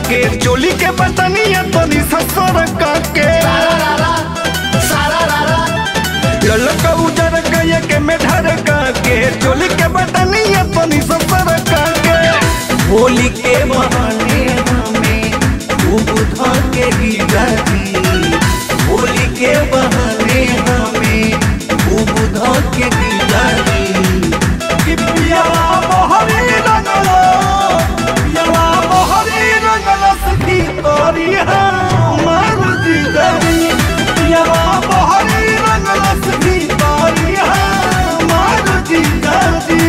के चोली के बतनिया तनी ससुर के ललका उजर गए के में ढर के चोली के बतनिया तनी ससुर के होली के बहाने हमें खूब धर के गिरती होली के बहाने हमें खूब धर के गिरती कि पियावा मोहरी रंगलो पियावा मोहरी रंगलो सखी तोरी हमार जिगरी पियावा मोहरी रंगलो सखी तोरी हमार जिगरी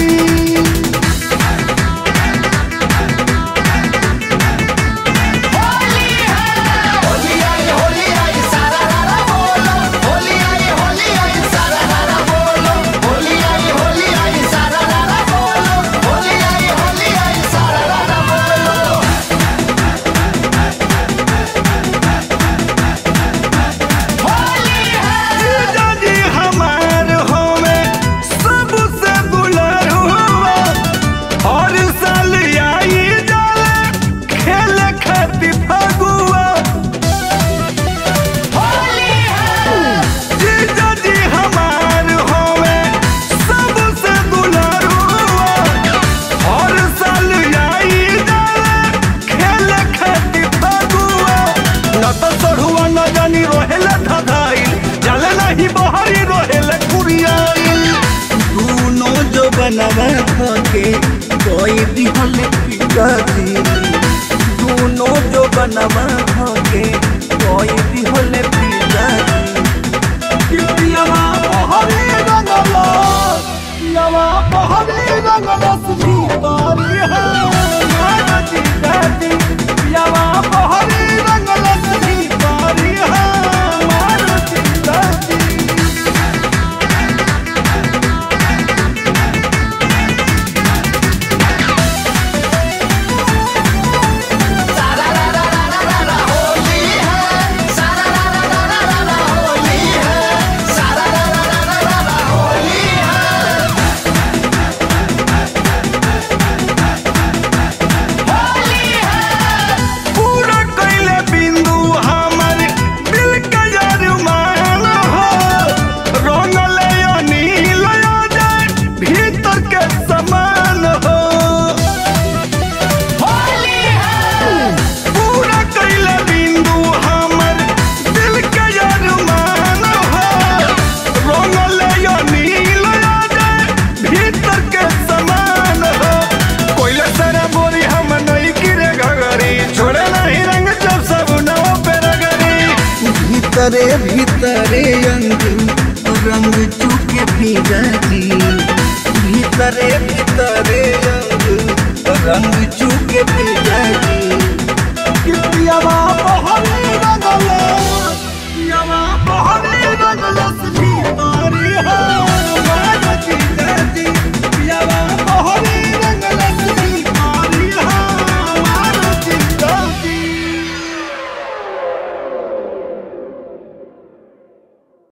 जीजाजी हमार होवे सबसे दुलार हुआ हर साल आई जाला खेल खातिर फगुआ जीजाजी हमार होवे सबसे दुलार हुआ हर साल आई जाला खेल खातिर फगुआ न तो चढ़ुआ न जानी रोहेला धधाइल जल नहीं बहरी रोहेला कुरियाइल दूनो जो बनवा के कोई दिहल पिगती दूनो जो बनवा के कोई दिहल पिगती पियावा बहरी रंगला पियावा बहरी रंगला सुधी तारी है मानती कहती पियावा बहरी रंगला सुधी तारी है मानती कहती पूरा कैले बिंदु हमर दिल के अरमान हो रंगले अनिल जाए भीतर के समान हो पूरा कैले बिंदु हमर दिल के अरमान हो रंगले अनिल जाए भीतर के समान हो कोइला सारा बोरी हम नहीं गिरे घगरी छोड़े नहीं रंग जब सब नव पे रगरी भीतरे भीतरे अंग रंग चुके भीगती भीतरे भीतरे अंग रंग चुके भीगती